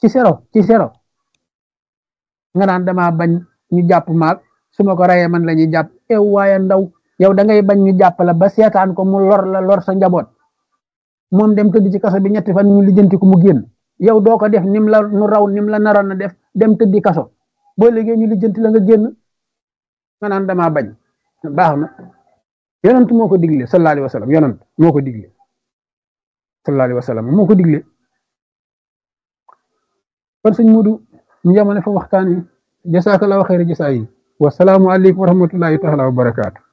ci sero ci sero nga naan dama bañ ñu jàpp maag su ma ko rayee man la ñuy jàpp ew waaye ndaw yow da ngay bañ ñu jàpp la ba seetaan ko mu lor la lor sa njaboot moom dem tëdd ci kaso bi ñetti fan ñu lijjanti ko mu génn yow doo ko def nim la nu raw nim la naroon na def dem tëddi kaso boo liggéey ñu lijjanti la nga génn nga naan damaa bañ baax na yonent moo ko digle sallallahu alayhi wa sallam yonent moo ko digle sallallahu alayhi wa sallam moo ko digle kon sëñ Mudu ñu yamane fa waxtaan wi jasakallahu xayra jasaa yi wasalaamu aleykum wa rahmatullahi taala wa barakaatu